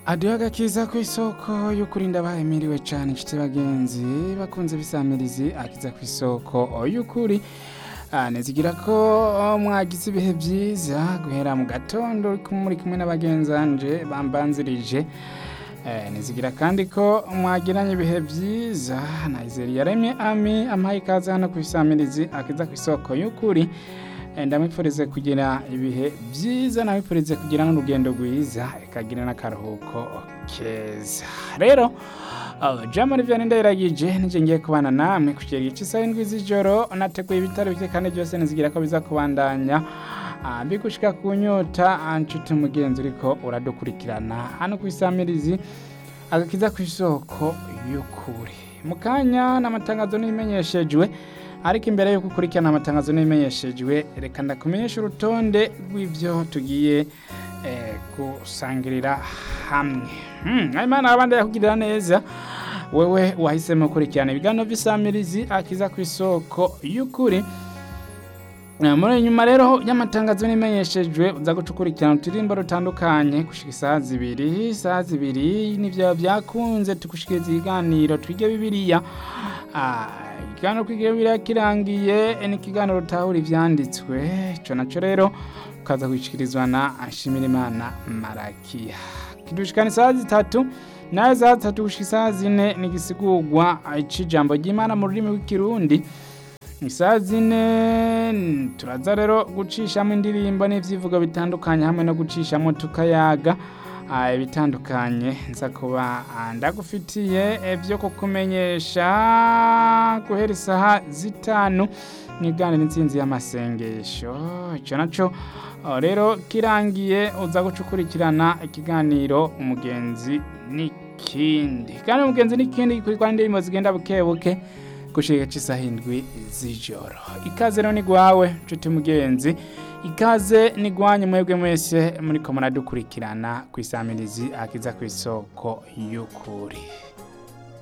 aduha agakiza ku isoko yo kurinda bahemiriwe cyane inshuti bagenzi bakunze bisamirizi akiza ku isoko y'ukuri Ah, nizigira ko oh, mwagize ibihe byiza guhera mu gatondo uri kumwe- muri kumwe n'abagenzanje bambanzirije Eh, nizigira kandi ko mwagiranye ibihe byiza nayizeri yaremye ami ampaye ikaze hano ku isamirizi akiza ku isoko y'ukuri Eh, ndamwifurize kugira ibihe byiza namwifurize kugira n'urugendo rwiza ikagira n'akaruhuko keza rero uh, jamani vyane ndayiragije nije ngiye kubana namwe kugera igice isaha indwi z'ijoro nateguye ibitaro bike kandi byose nizigira ko biza kubandanya Ah, mbigushika ku nyota ah, nshuti mugenzi uriko uradukurikirana hano ku isamirizi agakiza ku isoko y'ukuri mu kanya n'amatangazo n'ibimenyeshejwe ariko imbere yo gukurikirana amatangazo n'ibimenyeshejwe reka ndakumenyesha urutonde rw'ivyo tugiye eh, gusangirira hamwe hmm, imana abandi yakugirira neza wewe wahisemo gukurikirana ibiganiro vy'isamirizi akiza ku isoko y'ukuri Eh, muri nyuma rero y'amatangazo n'imenyeshejwe uza guca ukurikirana uturirimbo rutandukanye gushika isaha zibiri isaha zibiri nivyo byakunze tugushikiriza ibiganiro twige bibiliya Ah, ikiganiro twige bibiliya kirangiye eh, ni ikiganiro rutahura ivyanditswe ico naco rero ukaza kwishikirizwa na Nshimirimana Marakiya kidushikana isaha zitatu nayo isaha zitatu gushika isaha zine ni igisigurwa eh, c'ijambo ry'Imana mu rurimi rw'ikirundi isaha zine n- turaza rero gucishamo indirimbo n'ivyivugo bitandukanye hamwe no gucishamo tukayaga ah, ibitandukanye nza kuba ah, ndagufitiye eh, vyo kukumenyesha guhera isaha zitanu mwigane n'intsinzi y'amasengesho ico naco ah, rero kirangiye uza guca ukurikirana ikiganiro umugenzi n'ikindi kandi umugenzi n'ikindi gikurikwa n'indirimbo zigenda buke buke gushika c'isaha indwi z'ijoro ikaze rero ni gwawe nshuti mugenzi ikaze ni gwanyu mwebwe mwese muriko muradukurikirana kw'isamirizi akiza kw'isoko y'ukuri